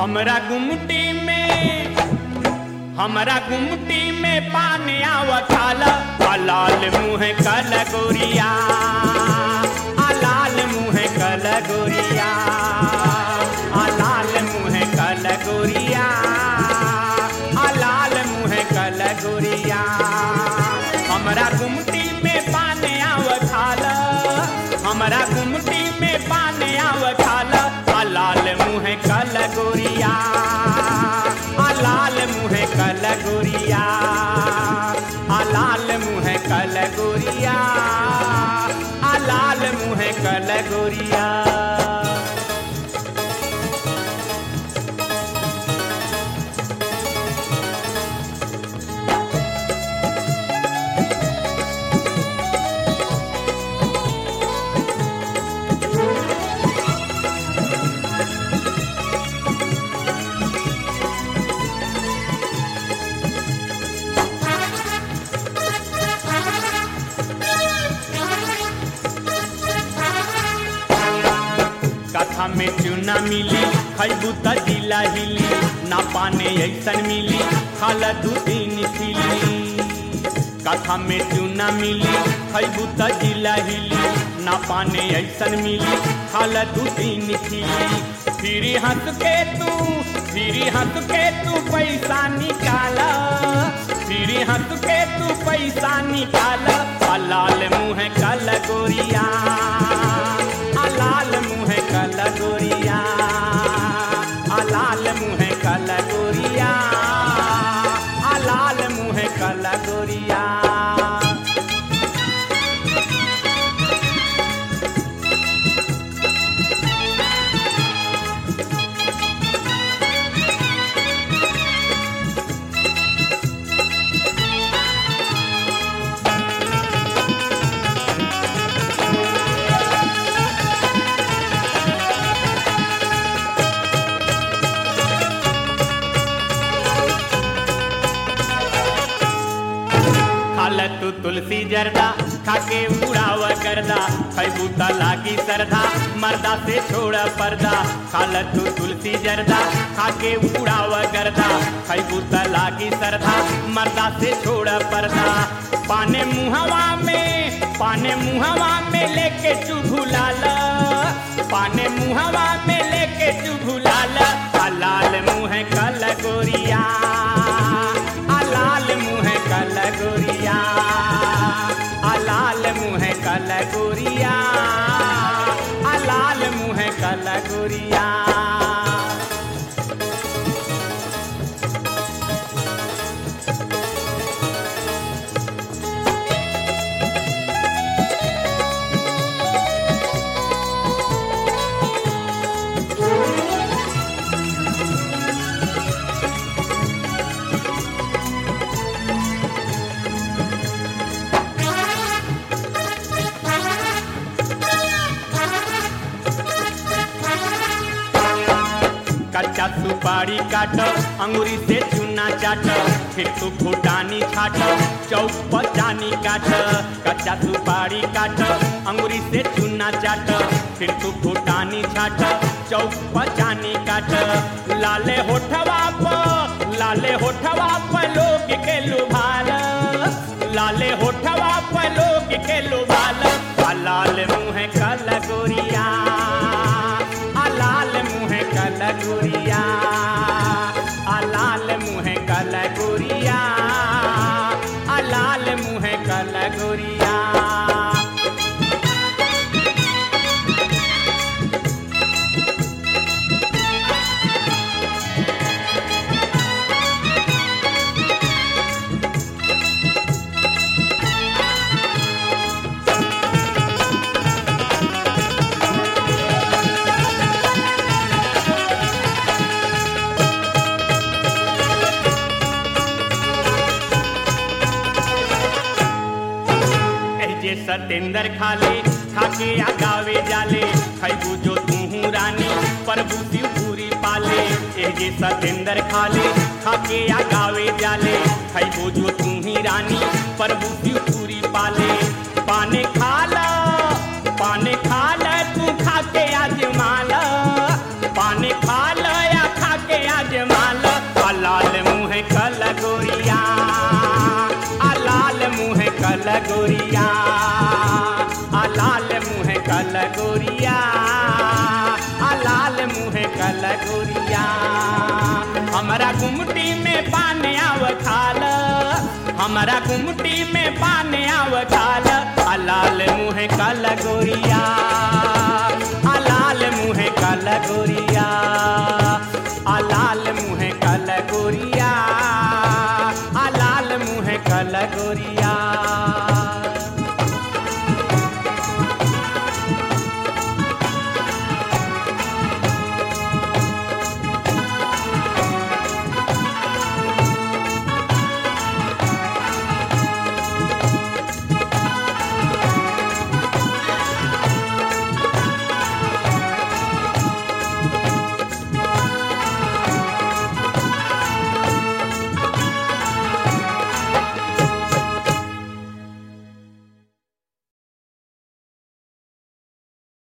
हमरा गुमटी में हमरा गुमटी में पानी आव खाला आ लाल मुँह कल गोरिया आ लाल मुँह कल गोरिया आ लाल मुँह कल गोरिया आ लाल मुँह कल गोरिया हमरा गुमटी में पानी आव खाला हमरा गुमटी में पानी आव खाला आ लाल मुँह कल गोरिया आ लाल मुँह कल गोरिया आ लाल मुँह कल गोरिया आ लाल मुँह कल गोरिया कथा में चूना मिली खैबू त जिला हिली ना पाने ऐसन मिली खाल दू दिन खिली कथा में चूना मिली खैबू त जिला हिली ना पाने ऐसन मिली खाल दू दिन खिली फिर हंस के तू फिर हंस के तू पैसा निकाल फिर हंस के तू पैसा निकाल आ लाल मुँह कल गोरिया आ लाल मुँह कल गोरिया आ लाल मुँह कल गोरिया आ लाल मुँह कल गोरिया खाल तू तुलसी जरदा खाके उड़ाव करदा खैबू त लागी सरदा मर्दा से छोड़ पर्दा खाल तू तुलसी जरदा खाके उड़ाव करदा खैबू त लागी सरदा मर्दा से छोड़ पर्दा पाने मुहवा में पाने मुहवा में लेके चुभुलाल पाने मुहवा में लेके चुभुलाल आ लाल मुँह कल गोरिया आ लाल मुँह कल गोरिया आ लाल मुँह कल गोरिया आ लाल मुँह कल गोरिया कच्चा सुपारी काट अंगूरी से चूना चाट फिर तू फुटानी छाट चौक पर चानी काट कच्चा सुपारी काट अंगूरी से चूना चाट फिर तू फुटानी छाट चौक पर चानी काट लाले होठवा पर लाले होठवा पर लोग के लुभाल लाले होठवा पर लोग के लुभाल आ लाल मुँह कल गोरिया आ लाल मुँह कल गोरिया आ लाल मुँह कल गोरिया आ लाल मुँह कल गोरिया जे सतेंद्र खाले खाके आ गावे जाले खैबू जो तूहू रानी प्रभु शिवपुरी पाले ए जे सतेंद्र खाले खाके आ गावे जाले खैबू जो तू ही रानी प्रभु शिवपुरी पाले पाने खाला पाने खाला तू खाके आज माला पाने खाला या खाके गोरिया आ लाल मुँह कल गोरिया आ लाल मुँह कल गोरिया हमारा गुमटी में पान आव खाल हमारा गुमटी में पान आव खाल आ लाल मुँह कल गोरिया आ लाल मुँह कल गोरिया